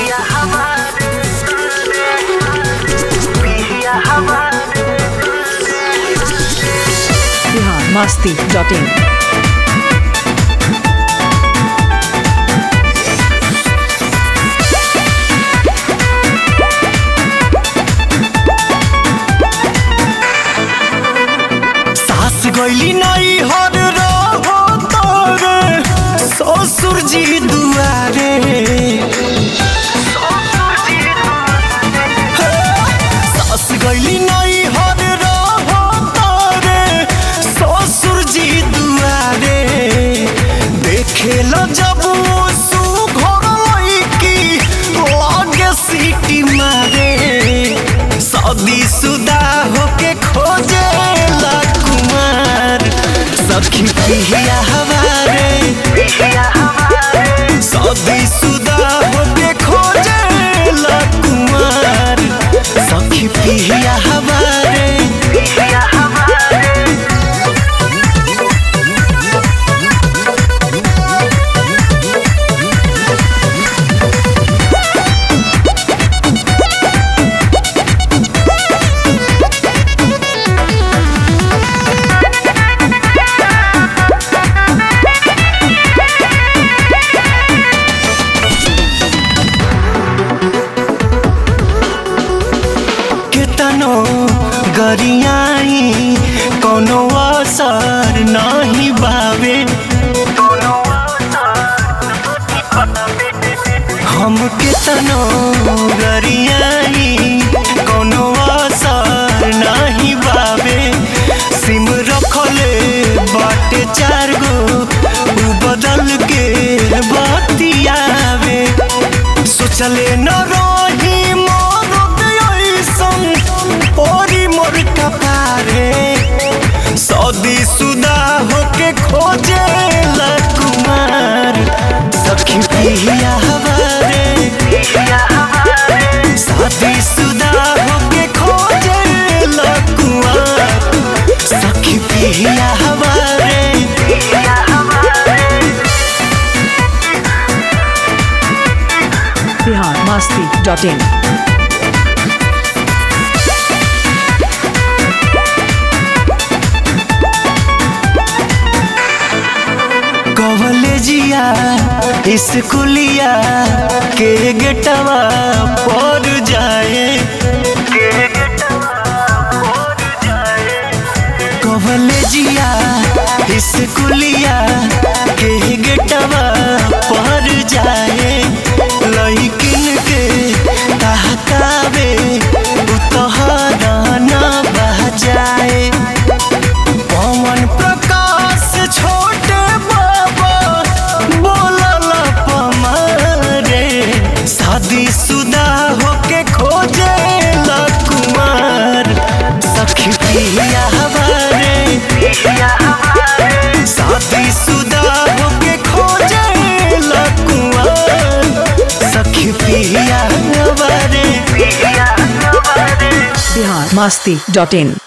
Bihar Masti dot in सास गईली नहीं हर रहो तोरे ससुर जी दुआरे सास गईली नहीं हर रहो तोरे ससुर जी दुआरे देखे लो जब सुघर लईकी लागे सीटी मारे शादी सुदा होके खोजे ला कुमार सखी पिहिया हमारे शादी सुदा होके खोजे ला कुमार सखी पिहिया हमारे केतनो गरियाई कोनो असर नहीं बावे हम केतनो गरियाई कोनो असर नहीं बावे सिम रखले बाटे चार गो उ बदल के बतियावे सोचले न रही मोर ऐसन ओरी मोर कपारे सदी सुदा होके खोजे ला कुमार सखी पिहिया हवारे शादी सुदा होके खोजे ला कुमार सखी पिहिया हवारे बिहार मस्ती डॉट इन कॉलेजिया स्कूलिया के गेटवा पर जाए कॉलेजिया स्कूलिया के गेटवा पर जाए लइकिन के तहकावे उतहरा न बजाए पवन प्रकाश छोटे बाबा बोलल पमारे शादी सुदा होके खोजे ला कुमार सखी पिया हमारे शादी सुदा होके खोजे ला कुमार सखी पिया हमारे बिहार मस्ती डॉट इन